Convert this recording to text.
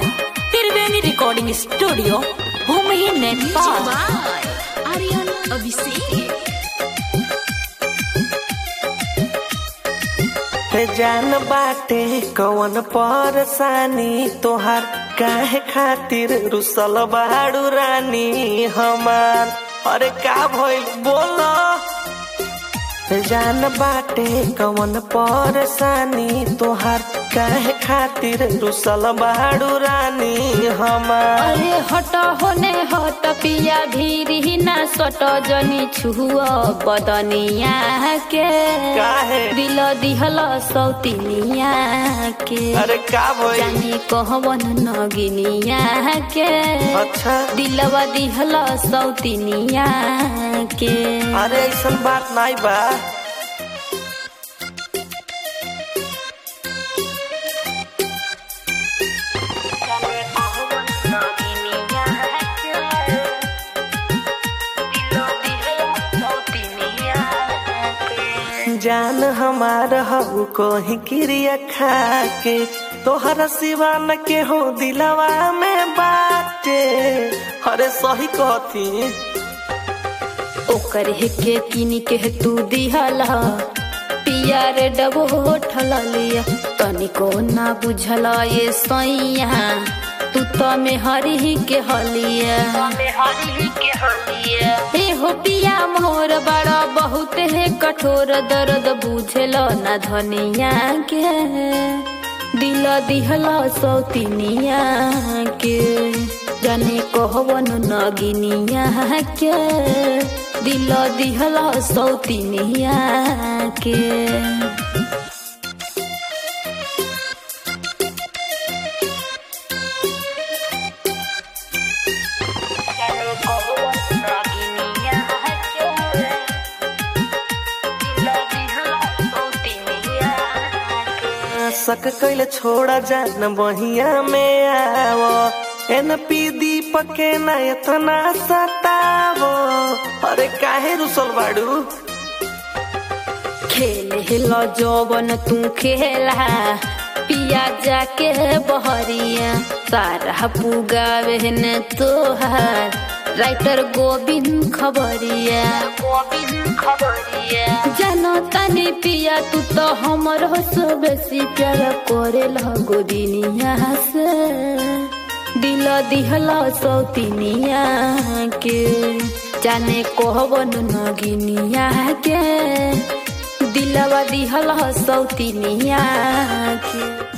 त्रिवेणी recording studio भूमि नेपाल आर्यन अभिषेक हे जान बाटे कवन परसानी तोहार काहे खातिर रुसल बाड़ू रानी हमार अरे का भइल बोल जान बाटे कवन परसानी तोहार काहे खातिर रुसल बाड़ू रानी हमार अरे हट होने हट पिया भीरी ना सट जनी छुआ बदनिया के काहे दिल दिहल सौतिनिया के अरे का भइल जानी कहवन नगिनिया के अच्छा दिलवा दिहल सौतिनिया के अरे ऐसन बात नहीं बा जान हमार हऊ कोही क्रिया खा के तोहरा सिवा न के हो दिलवा में बाटे अरे सही कहती ओकर के किन के तू दिहल पिया रे डबो ठल लिया तनिको ना बुझल ये सैया तू तो में हरी के हलिया हे हो पिया मोर बड़ा बहुत है कठोर दर्द बुझल ना धनिया के दिल दिहल सौतिनिया के जाने कहवन नगिनिया के दिल दिहल सौतिनिया के सक कैले छोड़ा जान बहिया में आवो एन पी दीपक के ना इतना सतावो अरे काहे रुसल बाड़ू खेल हिल जौवन तू खेला पिया जाके बहरिया सारा पुगावे न तोहार राइटर गोविंद खबरिया गोविंद खबरिया जानो तनी पिया तू तो हमर से बेसी प्यार करे गोदिनिया से दिल दिहल सौतिनिया के जाने कहवन नगिनिया के दिलवा दिहल सौतिनिया के